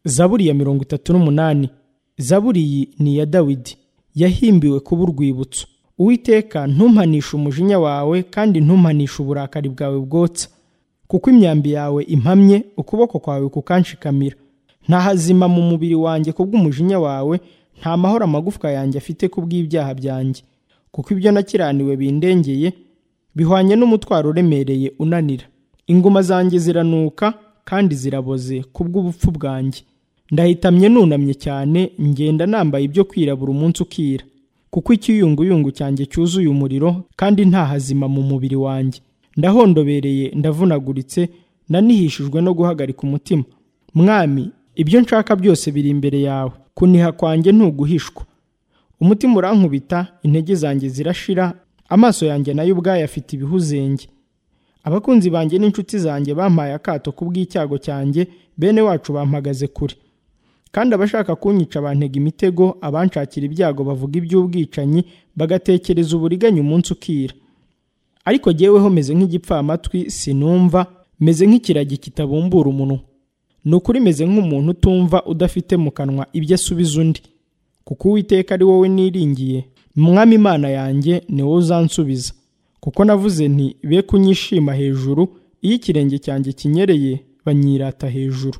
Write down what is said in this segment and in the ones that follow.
zaburi ya mirongo itatu n'umunani zaburi iyi ni iya dawidi yahimbiwe kuba urwibutso uwiteka ntumpanishe umujinya wawe kandi ntumpanishe uburakari bwawe bwotsa kuko imyambi yawe impamye ukuboko kwawe kukanshikamira ntahazima mu mubiri wanjye kubw'umujinya wawe nta mahoro amagufwa yanjye afite kubw'ibyaha byanjye kuko ibyo nakiraniwe bindengeye bihwanye n'umutwaro uremereye unanira ingoma zanjye ziranuka kandi ziraboze kubw'ubupfu bwanjye ndahitamye nunamye cyane ngenda nambaye ibyo kwira buri munsi ukira kuko ikiyunguyungu cyanjye cyuzuye umuriro kandi nta hazima mu mubiri wanjye ndahondobereye ndavunaguritse nanihishijwe no guhagarika umutima mwami ibyo nshaka byose biri imbere yawe kuniha kwanjye ntuguhishwa umutima urankubita intege zanjye zirashira amaso yanjye nayo ubwayo afite ibihuzenge abakunzi banjye n'inshuti zanjye bampaye akato kubw'icyago cyanjye bene wacu bampagaze kure kandi abashaka kunyica bantega imitego abanshakira ibyago bavuga iby'ubwicanyi bagatekereza uburiganya umunsi ukira ariko jyeweho meze nk'igipfamatwi sinumva meze nk'ikiragi kitabumbura umunwa ni ukuri meze nk'umuntu utumva udafite mu kanwa ibyo asubiza undi kuko uwiteka ari wowe niringiye mwami imana yanjye ni wowe uzansubiza kuko navuze nti be kunyishima hejuru iyo ikirenge cyanjye kinyereye banyirata hejuru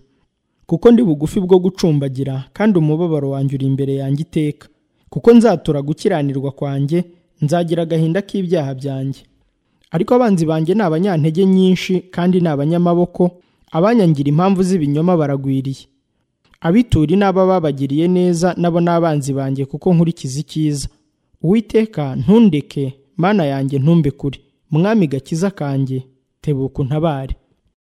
kuko ndi bugufi bwo gucumbagira kandi umubabaro wanjye uri imbere yanjye iteka kuko nzatura gukiranirwa kwanjye nzagira agahinda k'ibyaha byanjye ariko abanzi banjye ni abanyantege nyinshi kandi ni abanyamaboko abanyangira impamvu z'ibinyoma baragwiriye abituri n'aba babagiriye neza nabo ni abanzi banjye kuko nkurikiza icyiza uwiteka ntundeke mana yanjye ntumbe kure mwami gakiza kanjye tebuka untabare